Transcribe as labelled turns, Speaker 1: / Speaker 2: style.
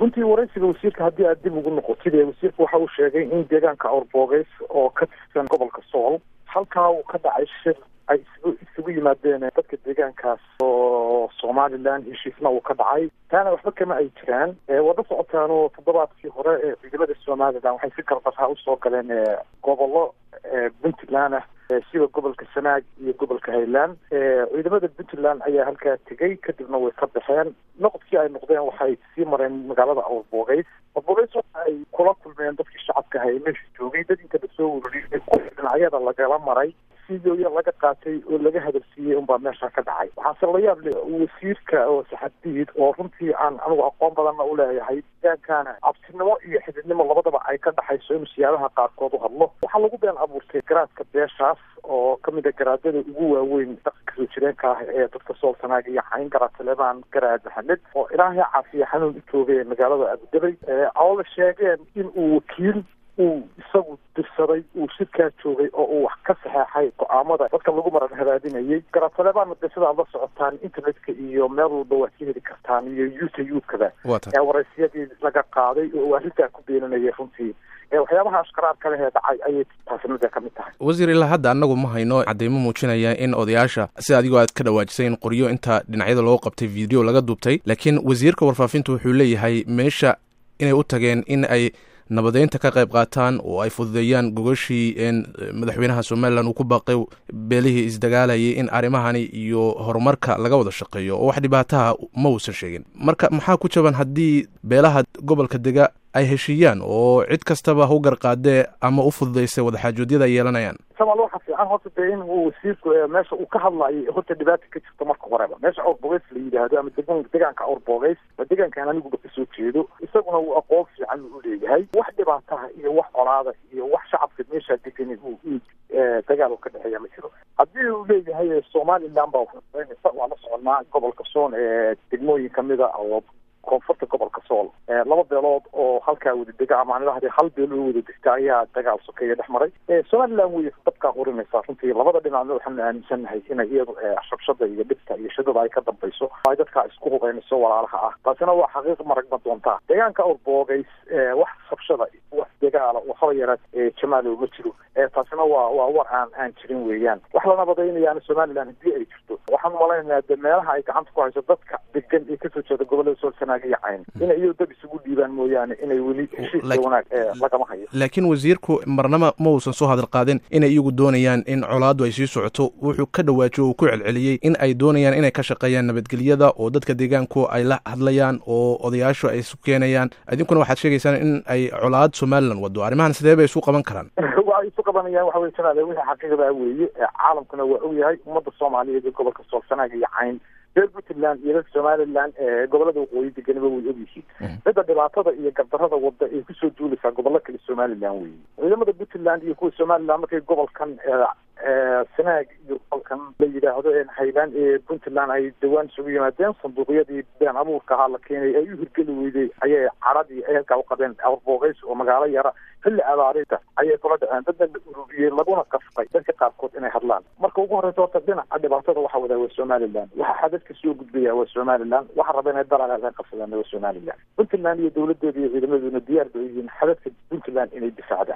Speaker 1: runtii waraysiga wasiirka haddii aad dib ugu noqotid ee wasiirka waxa uu sheegay in deegaanka awrboogeys oo ka tirsan gobolka sool halkaa uu ka dhacay shir ay isugu isugu yimaadeen dadka deegaankaas oo somalilan heshiisna uu ka dhacay taana waxba kama ay jiraan wada socotaanoo toddobaadkii hore ee ciidamada somalilan waxay si gardarhaa usoo galeen gobollo puntland ah sida gobolka sanaag iyo gobolka highland ciidamada puntland ayaa halkaa tegey kadibna way ka baxeen noqodkii ay noqdeen waxay sii mareen magaalada awrboogeys awrboogeys waxa ay kula kulmeen dadkii shacabka ahay meesha joogay dad intaba soo ururiyay dhinacyada lagala maray sidooya laga qaatay oo laga hadalsiiyey unbaa meesha ka dhacay waxaase la yaab le wasiirka oo saxadiid oo runtii aan anigu aqoon badanna u leeyahay deegaankana cabsinimo iyo xididnimo labadaba ay ka dhaxayso inuu siyaabaha qaarkood u hadlo waxaa lagu been abuurtay garaadka beeshaas oo kamid a garaadada ugu waaweyn dhaqanka soo jireenka ah ee dadka sool sanaaga iyo cayn garaad taleebaan garaad maxamed oo ilaahay caafiya xanuun u joogay magaalada abudabay oo la sheegeen in uu wakiil uu isagu dirsaday uu shirkaa joogay oo uu wax ka saxeexay go-aamada dadka lagu maran hadaadinayay garaatalebaana de sida ad la socotaan internetka iyo meel walba waad ka heli kartaan iyo youtube-kada ee waraysiyadii laga qaaday oo uu arrintaa ku beeninayay runtii waxyaabaha ashkaraar kale ee dhacay ayay taasnada ka mid tahay
Speaker 2: wasiir ilaa hadda annagu ma hayno cadeymo muujinaya in odayaasha sida adigoo aad ka dhawaajisay in qoryo inta dhinacyada loo qabtay video laga duubtay laakiin wasiirka warfaafintu wuxuu leeyahay meesha inay u tageen in ay nabadeynta ka qayb qaataan oo ay fududeeyaan gogashii madaxweynaha somalilan uu ku baaqay beelihii isdagaalayay in arrimahani iyo horumarka laga wada shaqeeyo oo wax dhibaataha ma uusan sheegin marka maxaa ku jaban haddii beelaha gobolka dega ay heshiiyaan oo cid kastaba hu garqaadee ama u fududaysay wadaxaajoodyada ay yeelanayaan
Speaker 1: samal waxa fiican horta dee in uu wasiirku meesha uu ka hadlayo horta dhibaata ka jirto marka horeba meesha awrboogeys la yidhaahdo ama degan degaanka awrboogeys waa degaankaan aniguba kasoo jeedo isaguna uu aqoon fiican u leeyahay wax dhibaataha iyo wax colaada iyo wax shacabka meeshaa degani uu dagaal u ka dhexeeya ma jiro haddii uu leeyahay somaliland baa fududaynaysa waa la soconaa gobolka soon ee degmooyin kamida oo koonfurta gobolka sool laba beelood oo halkaa wada dega ama anilahade hal beel oo wada degta ayaa dagaal sokeeya dhex maray somaliland wey dabkaa qurinaysaa runtii labada dhinacna waxaanu aaminsannahay inay iyadu shabshada iyo dhibta iyo shidada ay ka dambayso ay dadkaa isku hubaynayso walaalaha ah taasina waa xaqiiq maragma doontaa deegaanka awrboogeys wax sabshada wax dagaala waxaba yaraad jamaalow ma jiro taasina waa waa war aan aan jirin weeyaan wax la nabadaynayaana somaliland haddii ay jirto waxaan malaynayaa de meelaha ay gacanta ku hayso dadka degan ee kasoo jeeda gobolada sool sanaaga iyo cayn inay iyo dab isugu dhiibaan mooyaane inay weli heshiiska wanaag lagama hayo
Speaker 2: laakiin wasiirku marnaba ma uusan soo hadal qaadin inay iyagu doonayaan in colaaddu ay sii socoto wuxuu ka dhawaajiyo uu ku celceliyey in ay doonayaan inay ka shaqeeyaan nabadgelyada oo dadka deegaanku ay la hadlayaan oo odayaashu ay isu keenayaan idinkuna waxaad sheegaysaan in ay colaad somalilan wado arrimahan sidee bay isu qaban karaan
Speaker 1: waa isu qabanayaan waxa wey janaale wixii xaqiiqdaa weeye caalamkuna waa ogyahay ummadda soomaaliyeed ee gobolka sool sanaaga iyo cayn reer puntland iyo reer somaliland gobolada waqooyi deganiba way ogyihiin midda dhibaatada iyo gardarada wada ay kusoo duulaysaa gobollo kale somaliland weeye ciidamada puntland iyo kuwa somaliland markay gobolkan sanaag iyo gobolkan la yidhaahdo highland ee puntland ay dhawaan isugu yimaadeen sanduuqyadii been abuurka ahaa la keenay ay u hirgeli weyday ayay caradii ay halkaa uqabeen awrboogeys oo magaalo yara xilli abaarinta ayay kula dhaceen dadna la ururiyey laguna qasbay dadka qaarkood inay hadlaan marka ugu horeysa horta dhinaca dhibaatada waxa wadaa waa somaliland waxa xadadka soo gudbaya waa somaliland waxa raba inay dalaal ka qabsadaan waa somaliland puntland iyo dowladeeda iyo ciidamadooduna diyaar bay yihiin xadadka puntland inay difaacdaan